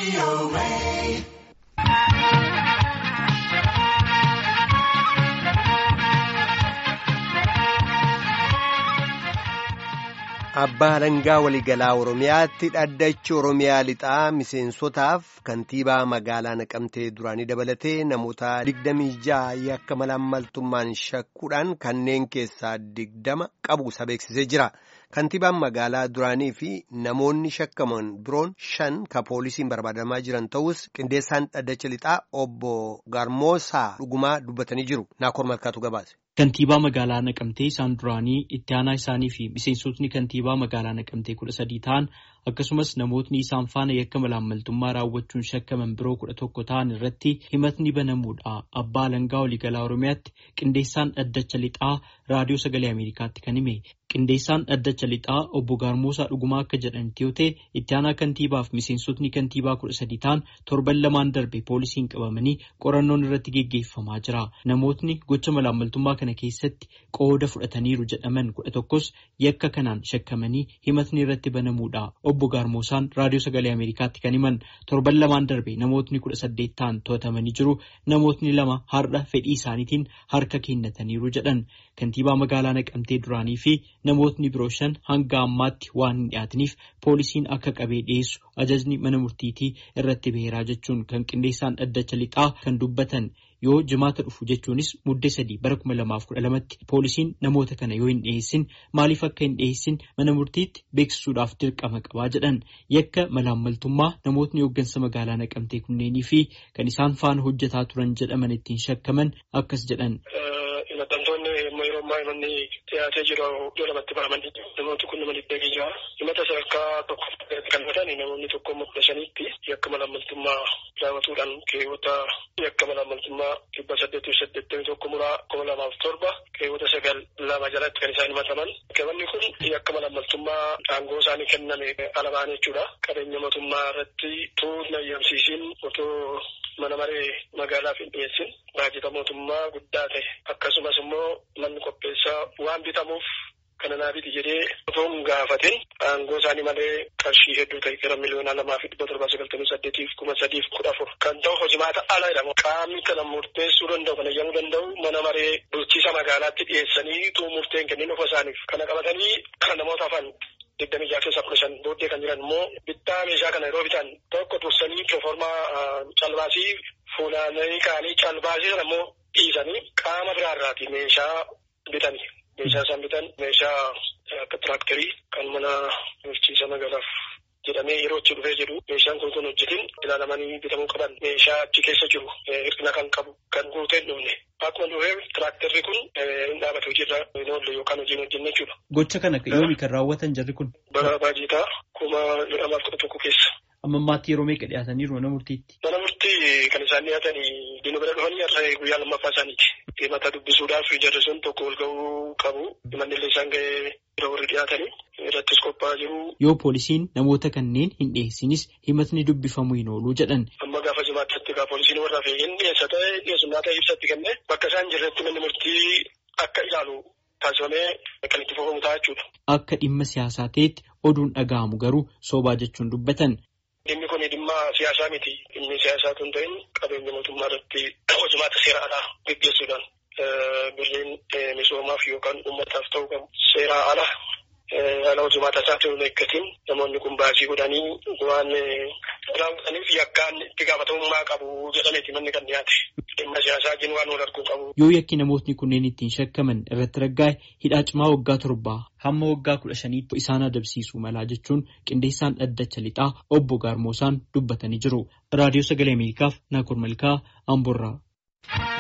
Abbaa Alangaa waliigalaa Oromiyaatti dhaddachi Oromiyaa lixaa miseensotaaf kantiibaa magaalaa naqamtee duraanii dabalatee namoota digdamii ja'a yakka malaammaltummaan shakkuudhaan kanneen keessaa digdama qabu isa beeksisee jira. Kantiibaan magaalaa duraanii fi namoonni shakkaman biroon shan ka poolisiin barbaadamaa jiran ta'us qindeessaan dhaddacha lixaa obbo Garmoosaa dhugumaa dubbatanii jiru. Naakoor Malkaatu gabaase. Kantiibaa magaalaa Naqamtee isaan duraanii itti aanaa isaanii fi miseensotni kantiibaa magaalaa Naqamtee kudha sadii ta'an akkasumas namootni isaan faana yakka malaammaltummaa raawwachuun shakkaman biroo kudha tokko ta'an irratti himatni banamuudha. Abbaa Alangaa waliigalaa Oromiyaatti qindeessaan dhaddacha lixaa raadiyoo sagalee Ameerikaatti kan hime. Qindeessaan dhaddacha lixaa obbo Gaarmoosaa dhugumaa akka jedhanitti yoo ta'e itti aanaa kantiibaaf miseensotni kantiibaa kudha sadii ta'an torban lamaan darbe poolisiin qabamanii qorannoon irratti geggeeffamaa jira. Namootni gocha malaammaltummaa kana keessatti qooda fudhataniiru jedhaman kudha tokkos yakka kanaan shakkamanii himatni irratti banamuudha. Obbo Gaarmoosaan raadiyoo sagalee Ameerikaatti kan himan torban lamaan darbe namootni kudha saddeet ta'an to'atamanii jiru. Namootni lama har'a fedhii isaaniitiin harka kennataniiru jedhan. Kantiibaa magaalaa Naqamtee duraanii fi namootni biroo shan hanga ammaatti waan hin dhiyaataniif poolisiin akka qabee dhiyeessu ajajni mana murtiitii irratti beeraa jechuun kan qindeessaan dhaddacha lixaa kan dubbatan yoo jimaata dhufu jechuunis muddee sadii bara kuma lamaaf kudha lamatti poolisiin namoota kana yoo hin dhiyeessin maaliif akka hin dhiyeessin mana murtiitti beeksisuudhaaf dirqama qabaa jedhan yakka malaammaltummaa namootni hooggansa magaalaa naqamtee kunneenii fi kan isaan faana hojjetaa turan jedhaman ittiin shakkaman akkas jedhan. Himanni dhiyaatee jiru iddoo lamatti baramanii namooti kun nama dhibba jira. Himata sadarkaa tokko kan fudhatan namoonni tokko kudha shaniitti yakka malaammaltummaa raawwatuudhaan keewwata yakka malaammaltummaa dhibba saddeetii fi saddeettamii tokko muraa kuma lamaaf torba keewwata sagal lama jalatti kan isaan himataman. Qabanni kun yakka malaammaltummaa aangoo isaanii kenname alamaan jechuudha. Qabeenya mootummaa irratti tuutna eeyyamsiisiin otoo mana maree magaalaaf hin dhiyeessin baajata mootummaa guddaa ta'e akkasumas immoo manni qopheessaa waan bitamuuf kana naa biti jedhee otoo hin gaafatin aangoo isaanii malee qarshii hedduu ta'e gara miliyoona lamaa fi dhibba torbaa sagaltamii saddeetiif kuma sadiif kudha afur kan ta'u hojimaata ala jedhamu qaamni kana murteessuu danda'u kana eeyyamuu danda'u mana maree bulchiisa magaalaatti dhiyeessanii tuu murteen kennin ofa isaaniif kana qabatanii kan namoota hafan digdamii jaha keessa kudha shan booddee kan jiran immoo bittaa meeshaa kana yeroo bitan tokko dursanii proformaa calbaasii fuulaanii kaanii calbaasii sana immoo dhiisanii qaama biraarraati meeshaa bitanii. Meeshaa isaan bitan meeshaa akka tiraaktarii kan mana bulchiisa magaalaaf jedhamee yeroo itti dhufee jedhu meeshaan kun kun hojjetin ilaalamanii bitamuu qaban meeshaa achi keessa jiru hir'ina kan qabu kan guutee hin dhufne. Akkuma dhufee tiraaktarri kun hin dhaabate hojiirra hin oolle yookaan hojii hin hojjenne jechuudha. Gocha kana yoomi kan raawwatan jarri kun? Bara baajitaa kuma lamaaf kudha tokko keessa. Amma ammaatti yeroo meeqa dhiyaataniiru mana murtiitti? Mana murtii kan isaan dhiyaatanii diinu bira dhufanii har'a guyyaa lammaffaa isaaniiti. Himata dubbisuudhaaf jarri sun tokko ol ga'uu qabu. Himanni illee isaan ga'ee bira warri dhiyaatanii irrattis qophaa'aa jiru. Yoo poolisiin namoota kanneen hin dhiyeessinis himatni dubbifamuu hin oolu jedhan. Amma gaafa jimaatti egaa poolisiin warraa fi hin dhiyeessa ta'e dhiyeessummaa ta'e ibsatti kennee bakka isaan jirretti manni murtii akka ilaalu taasifamee kan itti fufamu ta'a jechuudha. Akka dhimma siyaasaa ta'etti oduun dhaga'amu garuu soobaa jechuun dubbatan. Dhimmi kun dhimma siyaasaa miti. Dhimmi siyaasaa tun ta'in qabeenya mootummaa irratti hojimaata seera alaa gaggeessuudhaan birriin misoomaaf yookaan uummataaf ta'uu qabu. Seeraa ala haala hojimaata isaa ta'uu eeggatiin namoonni kun baasii godhanii waan raawwataniif yakkaan itti gaafatamummaa qabu jedhameeti manni kan dhiyaate. Dhimma siyaasaa jin waan wal arguu qabu. Yoo yakki namootni kunneen ittiin shakkaman irratti raggaa'e hidhaa cimaa waggaa torbaa hamma waggaa kudha shaniitti isaan adabsiisuu malaa jechuun qindeessaan dhaddacha lixaa obbo Gaarmoosaan dubbatanii jiru. Raadiyoo Sagalee Ameerikaaf Naakoor Malkaa Amboorraa.